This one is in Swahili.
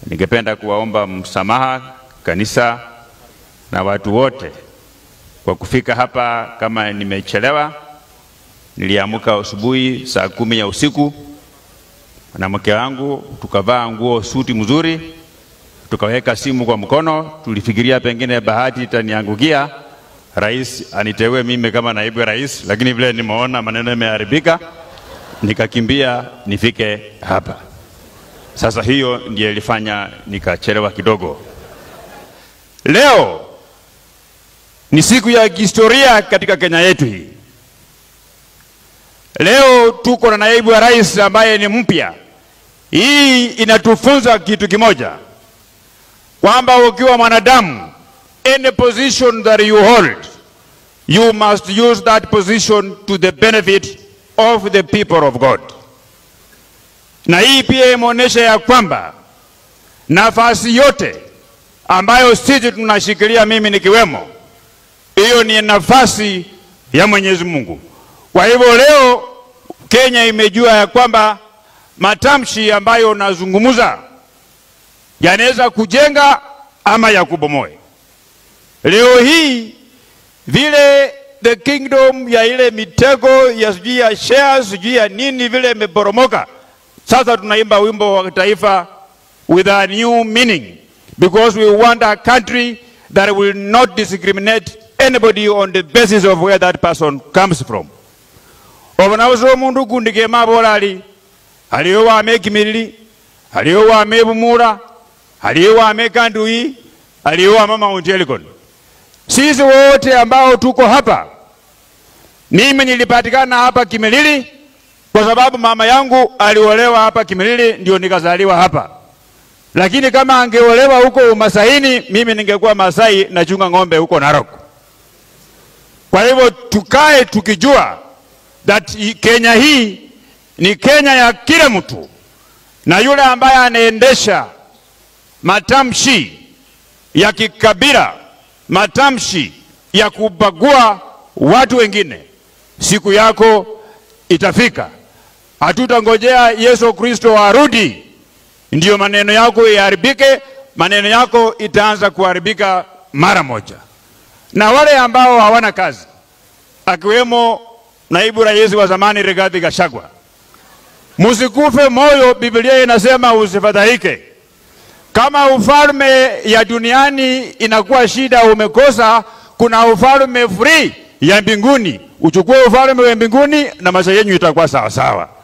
Ningependa kuwaomba msamaha kanisa na watu wote kwa kufika hapa kama nimechelewa. Niliamka asubuhi saa kumi ya usiku na mke wangu, tukavaa nguo suti mzuri, tukaweka simu kwa mkono. Tulifikiria pengine bahati itaniangukia, rais aniteue mimi kama naibu ya rais, lakini vile nimeona maneno yameharibika, nikakimbia nifike hapa. Sasa hiyo ndiyo ilifanya nikachelewa kidogo. Leo ni siku ya kihistoria katika Kenya yetu hii. Leo tuko na naibu wa rais ambaye ni mpya. Hii inatufunza kitu kimoja, kwamba ukiwa mwanadamu, any position that you hold, you must use that position to the benefit of the people of God. Na hii pia imeonyesha ya kwamba nafasi yote ambayo sisi tunashikilia, mimi nikiwemo, hiyo ni nafasi ya Mwenyezi Mungu. Kwa hivyo leo Kenya imejua ya kwamba matamshi ambayo nazungumza yanaweza kujenga ama ya kubomoe. Leo hii vile the kingdom ya ile mitego ya sijui ya shares sijui ya nini vile imeporomoka, sasa tunaimba wimbo wa taifa with a new meaning because we want a country that will not discriminate anybody on the basis of where that person comes from obonabusa omundu gundi kemabola ali aliyo wame kimilili aliyo wame bumula aliyo wame kandui aliyo wame Mount Elgon sisi wote ambao tuko hapa mimi nilipatikana hapa Kimilili kwa sababu mama yangu aliolewa hapa Kimilili ndio nikazaliwa hapa lakini kama angeolewa huko Umasaini mimi ningekuwa Masai nachunga ng'ombe huko Narok kwa hivyo tukae tukijua that Kenya hii ni Kenya ya kila mtu, na yule ambaye anaendesha matamshi ya kikabila, matamshi ya kubagua watu wengine, siku yako itafika. Hatutangojea Yesu Kristo arudi ndiyo maneno yako yaharibike. Maneno yako itaanza kuharibika mara moja. Na wale ambao hawana kazi, akiwemo naibu rais wa zamani Rigathi Gachagua, musikufe moyo. Biblia inasema usifadhaike. Kama ufalme ya duniani inakuwa shida, umekosa, kuna ufalme free ya mbinguni. Uchukue ufalme wa mbinguni na maisha yenyu itakuwa sawa sawa.